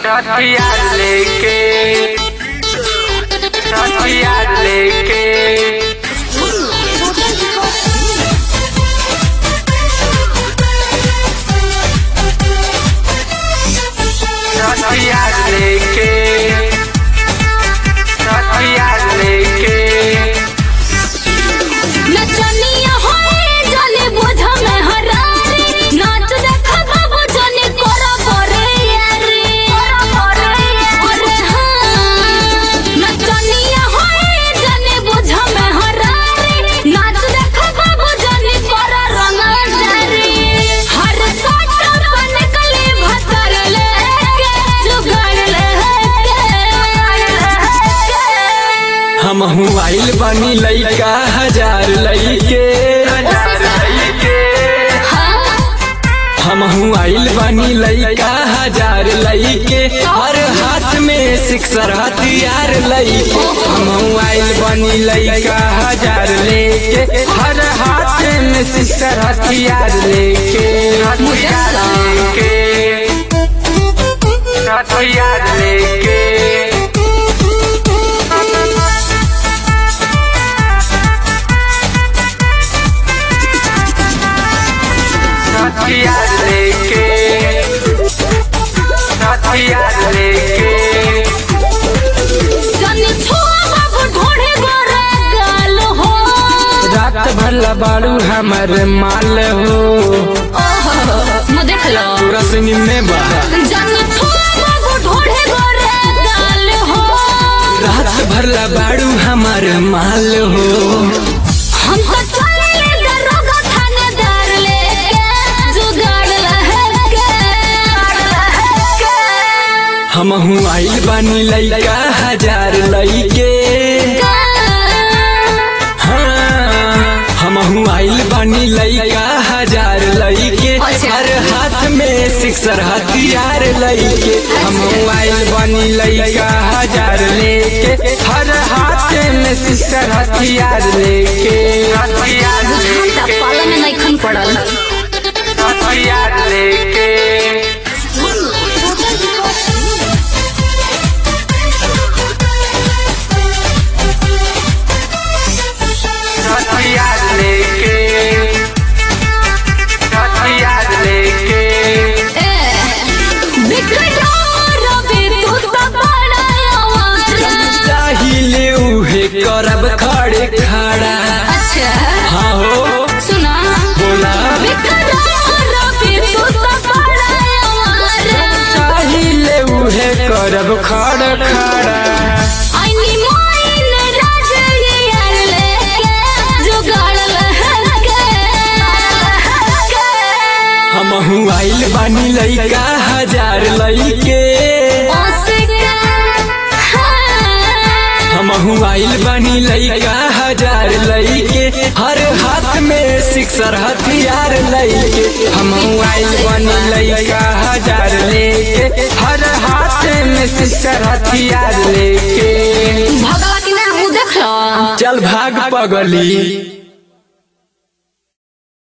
हथियार लेके हथियार लेके हथियार लेके हथियार लेके नचनिया होए जाने बोझ में हरारे नाच देखा बाबू जाने कोरा बोरे यारे कोरा बोरे अरे हाँ नचनिया होए जाने बोझ में हरारे नाच देखा बाबू जाने कोरा रंग जारे हर साटा बन कले भतर लेके जुगाड़ लेके हमहू आइल बनी लइका हजार लइके हमहू आइल बनी लइका हजार लइके हर हाथ में सिक्सर हथियार लइके हमहू आइल बनी लइका हजार लेके हर हाथ में सिक्सर हथियार लेके हथियार लेके हथियार लेके हथियार लेके हथियार लेके जाने छुआ बाबू ढोढ़े गोरा गाल हो रात भर बाड़ू हमर माल हो ओहो म देख लो रसनी में बा जाने छुआ बाबू ढोढ़े गोरा गाल हो रात भर बाड़ू हमर माल हो हम तो चले दरोगा थानेदार लेके जुगाड़ लहके हमहू आइल बानी लइका हजार लइके हाँ हमहू आइल बानी लइका हजार लइके अच्छा। हर हाथ में सिक्सर हथियार लइके हमहू आइल बानी लइका हजार लेके हर हाथ में सिक्सर हथियार लेके हथियार बुझाता लेके पाला में नहीं खन पड़ल हथियार लेके हथियार लेके हथियार लेके ए बिकट रबे तू तो बड़ा आवारा चाहिले उहे करब खड़े खड़ा अच्छा हाँ हो सुना बोला बिकट रबे तू तो बड़ा आवारा चाहिले उहे करब खड़ा खड़ा आईनी मोइन राज यार लेके जुगाड़ लहके हमहू आइल बानी लइका हजार लइके हमहू आइल बानी लइका हजार लइके हर हाथ में सिक्सर हथियार लइके हमहू आइल बानी लइका हजार लेके हर हाथ में सिक्सर हथियार लेके भगवा की ना मुँह देख लो चल भाग पगली